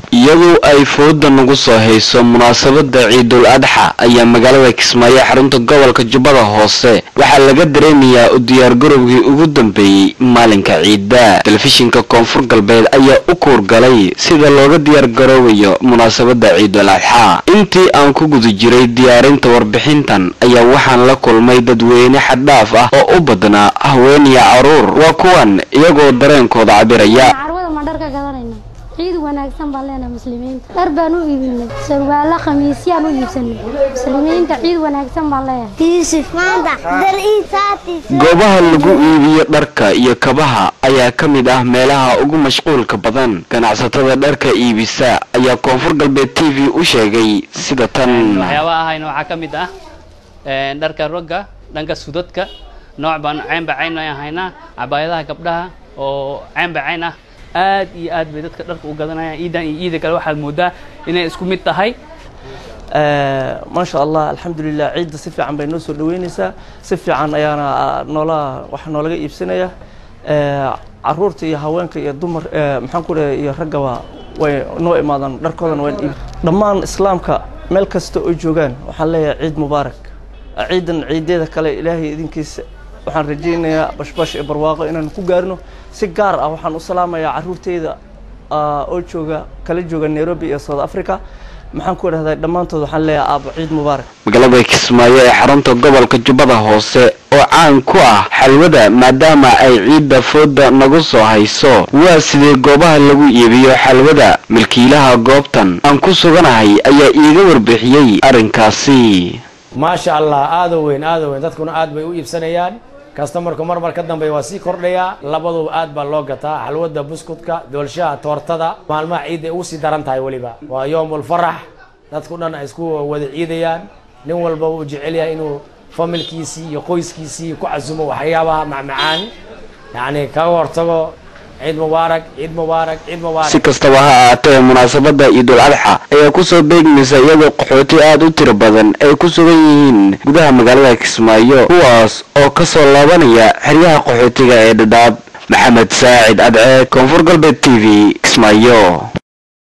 iyadoo ay fooda nagu soo hayso munaasabada ciidul adxa ayaa magaalada kismaayo xarunta gobolka jubbada hoose waxaa laga dareemayaa u diyaargarowgii ugu dambeeyey maalinka ciidda telefishinka koonfur galbeed ayaa u kuurgalay sida looga diyaargaroobayo munaasabada ciidul adxa intii aan ku guda jiray diyaarinta warbixintan ayaa waxaan la kulmay dadweyne xaddhaaf ah oo u badnaa haweeniya caruur waa kuwan iyagoo dareenkooda cabiraya carwada ma dhar ka gadanayna ciid wanaagsan baan leenahay muslimiinta dhar baan u iibinay sarwaalo khamiisyaan u iibsanay muslimiinta ciid wanaagsan baan leeyahay يوسف ماذا دل إيساتي goobaha lagu iibiyo dharka iyo kabaha ayaa ka mid ah meelaha ugu mashquulka badan ganacsatada dharka iibisa ayaa koonfur galbeed t v u sheegay sida tan waxyaabaha ahayna waxaa ka mid ah een, dharka rogga dhanka sudadka nooc baan caynba cayn ay haynaa cabaayadaha gabdhaha oo caynba cayn ah aad iyo aad bay dadka dharka u gadanayaan ciidan iyo ciida kale waxaad moodaa inay isku mid tahay maasha allah alxamdulilah ciidda si fiican bay noo soo dhaweyneysaa si fiican ayaana noola waxa noolaga iibsanaya caruurta iyo haweenka iyo dumar maxaan ku dhahay iyo raggaba way noo imaadaan dharkoodana waan iib dhammaan islaamka meel kasta oo joogaan waxaan leeyahay ciid mubaarak ciidan ciideeda kale ilaahay idinkiisa waxaan rajaynayaa bashbash iyo barwaaqo inaan ku gaarno si gaar ah waxaan u salaamayaa caruurteyda ah, oo jooga kala jooga nairobi iyo south africa maxaan ku idhahdaa dhammaantood waxaan leeyahay aabo ciid mubaarak magaalada kismaayo ee xarunta gobolka jubbada hoose oo caan ku ah xalwada maadaama ay ciidda fooda nagu soo hayso waa sidee goobaha lagu iibiyo xalwada milkiilaha goobtan aan ku suganahay ayaa iiga warbixiyey arrinkaasi maasha allah aada u weyn aada u weyn dadkuna aad bay u iibsanayaan kastamarku mar mar ka dambeeya waa sii kordhayaa labaduba aad baa loo gataa xalwada buskudka doolshaha toortada maalmaha ciidda ay ugu sii daran tahay weliba waa yoomul farax dadku dhan ay isku wada ciidayaan nin walba uu jecel yahay inuu familkiisii iyo qoyskiisii ku casumo waxyaabaha macmacaan yacni kaga hortago ciid mubaarak ciid mubaarak ciid mubaarak si kastaba ha ahaatee munaasabada ciidul adxa ayaa kusoo beegmaysa iyadoo qaxooti aad u tiro badan ay ku sugan yihiin gudaha magaalada kismaayo kuwaas oo kasoo laabanaya xeryaha qaxootiga ee dhadhaab maxamed saacid adceed koonfur galbeed t v kismaayo